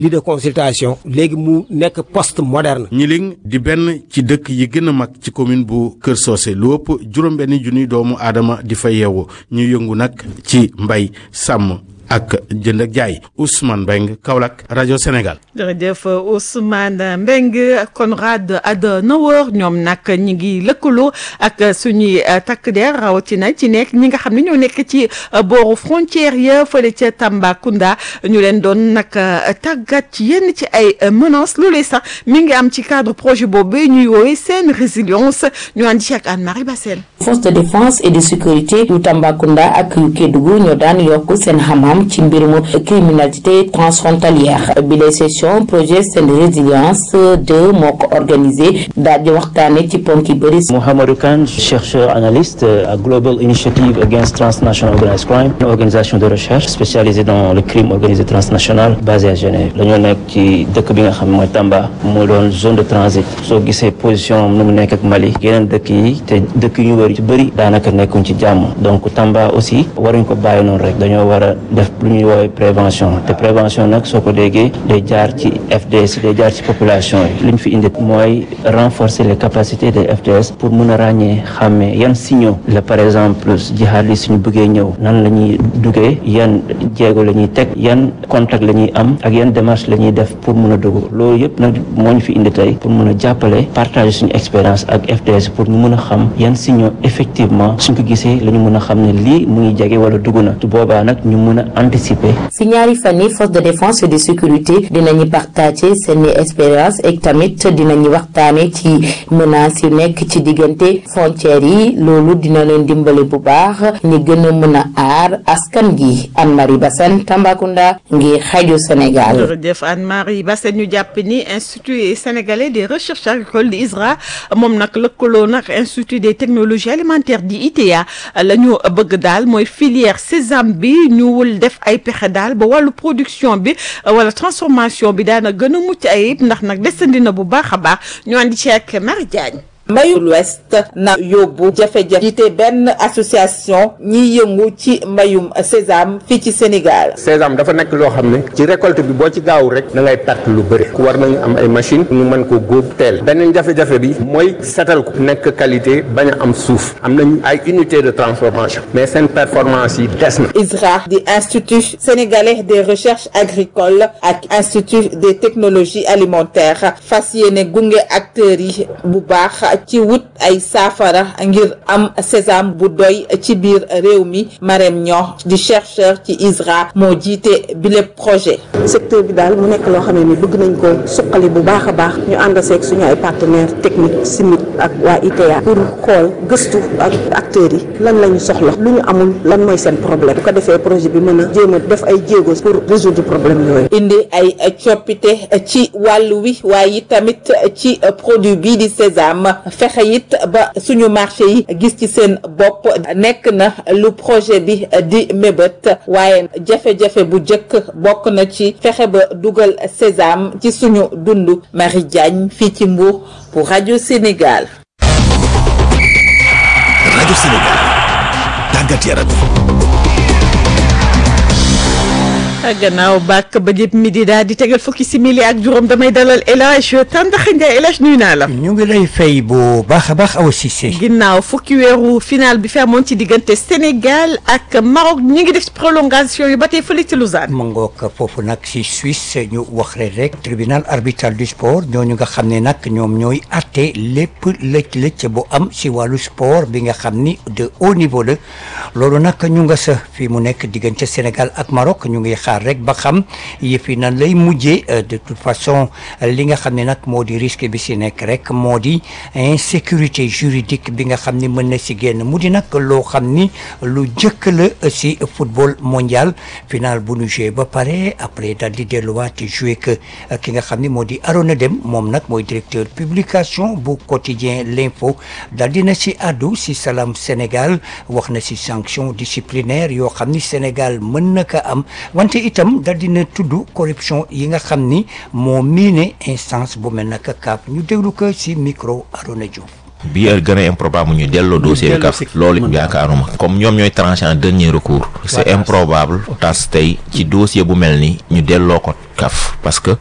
lit de consultation léegi mu nekk poste moderne. Gniling di benn ci dëkk yi gën a mag ci commune bu Kër Socé lu ëpp juróom-benni junniy doomu aadama di fa yeewu ñu yëngu nag ci mbay sàmm ak jënd ak jaay Ousmane Mbeng Kaolack rajo Sénégal. jërëjëf Ousmane Mbeng Konrad Adenauer ñoom nag ñi ngi lëkkaloo ak suñuy takk der rawatina ci nekk ñi nga xam ne ñoo nekk ci booru frontière ya fële ca Tambacounda ñu leen doon nag tàggat ci yenn ci ay menaces loolee sax mi ngi am ci cadre projet boobu ñuy woowee seen résilience ñu ànd ci ak Anne-Marie Bassène. force de défense et de sécurité yu Tambacounda ak yu Kédougou ñoo daan yokk seen xam-xam ci mbirum criminalité transfrontalière bi les session projet seen résilience de moo ko organisé daal di waxtaane ci ponk yi bëri Mohamedou Kane chercheur analyste à Global Initiative Against Transnational Organized Crime une organisation de recherche spécialisée dans le crime organisé transnational basée à Genève dañoo nekk ci dëkk bi nga xam ne mooy Tamba moo doon zone de transit soo gisee position nu mu nekk ak Mali yeneen dëkk yi te dëkk yu ñu wër ci bëri daanaka nekkuñ ci jàmm donc Tamba aussi waruñ ko bàyyi noonu rek dañoo war a def lu ñuy woowee prévention te prévention nag soo ko déggee day jaar ci FDS day jaar ci population yi li ñu fi indi mooy renforcer les capacités des FDS pour mun a ràññee xàmmee yan signaux la par exemple jihaad yi suñu bëggee ñëw nan la ñuy duggee yan jéego la ñuy teg yan contact la ñuy am ak yan démarche la ñuy def pour mun a dugg loolu yëpp nag moo ñu fi indi tey pour mun a jàppale partager suñu expérience ak FDS pour ñu mun a xam yan signaux effectivement suñ ko gisee la ñu mun a xam ne lii mu ngi jege wala dugg na tu boobaa nag ñu mun a anticiper. si ñaari fan yi force de défense et de sécurité dinañu partager seeni expérience ak tamit dinañu waxtaane ci menaces yu nekk ci diggante frontières yi loolu dina leen dimbali bu baax ñi gën a mën a aar askan gi Anne-Marie Bassène Tambacounda ngir rajo Sénégal. jërëjëf Anne-Marie Bassène ñu jàpp ni institut sénégalais des recherches agricoles di ISRA moom nag lëkkaloo nag institut des technologies alimentaires di ITA la ñu bëgg daal mooy filière sésame bi ñu wul def ay pexe daal ba wàllu production bi wala transformation bi daana gën a mucc ayib ndax nag desandi na bu baax a baax ñu andi ci ak Marie Diagne mbayul west na yóbbu jafe-jafe jiite benn association ñiy yëngu ci mbayum sésame fii ci Sénégal sésame dafa nekk loo xam ne ci récolte bi boo ci gaaw rek da ngay perte lu bëri ku war nañu am ay machine ñu mën ko góob teel beneen jafe-jafe bi mooy setal ko nekk qualité bañ a am suuf am nañu ay unité de transformation mais seen performance yi des na ISRA di institut sénégalais des recherches agricoles ak institut des technologies alimentaires fas yéene gunge acteurs yi bu baax ci wut ay saafara ngir am sésame bu doy ci biir réew mi Marème Niang di chercheur ci ISRA moo jiite bile projet. secteur bi daal mu nekk loo xam ne ni bëgg nañ ko suqali bu baax a baax ñu ànd seeg suñu ay partenaires techniques simit ak waa ITA pour xool gëstu ak acteurs yi lan la ñu soxla lu ñu amul lan mooy seen problème bu ko defee projet bi mën a jéem a def ay jéego pour résoudre problème yooyu. indi ay coppite ci wàllu wi waaye tamit ci produit bii di sésame. fexe it ba suñu marché yi gis ci seen bopp nekk na lu projet bi di mébét waaye jafe-jafe bu njëkk bokk na ci fexe ba dugal sésame ci suñu dund Marie Diagne fii ci Mbour pour rajo Sénégal. rajo Sénégal tàggat yaram. gannaaw bàkk ba jëpp midi daal di tegal fukki simili ak juróom damay dalal El Hadj Tàndaxa Ndiaye El Hadj nuyu naa la. ñu ngi lay fay bu baax a baax Awa Cissé. ginnaaw fukki weeru final bi fi amoon ci diggante Sénégal ak Maroc ñu ngi def prolongation yu ba tey fële ci Lausanne. ma ngoog foofu nag si Suisse ñu wax rek tribunal arbitral du sport ñooñu nga xam ne nag ñoom ñooy àtte lépp lëcc-lëcc bu am si wàllu sport bi nga xam ni de haut niveau la loolu nag ñu nga sa fi mu nekk diggante Sénégal ak Maroc ñu ngi xaar rek ba xam yëf yi nan lay mujjee de toute façon li nga xam ne nag moo di risque bi si nekk rek moo di insécurité juridique bi nga xam ni mën na si génn mu di nag loo xam ni lu jëkk la si football mondial final bu nu joué ba pare après daal di delluwaat joué que ki nga xam ni moo di Arona Deme moom nag mooy directeur publication bu quotidien l'info daal dina si àddu si Salam Sénégal wax na si sanction disciplinaire yoo xam ni Sénégal mën na ko am wante itam dal dina tudd corruption yi nga xam ni moo miine instance bu mel naka kaap ñu déglu ko ci micro Arona Diouf bi gën a improbable ñu delloo dossier bi CAF loolu yaakaaruma comme ñoom ñooy tranché en dernier recours c'est improbable tas tey ci dossier bu mel ni ñu delloo ko CAF parce que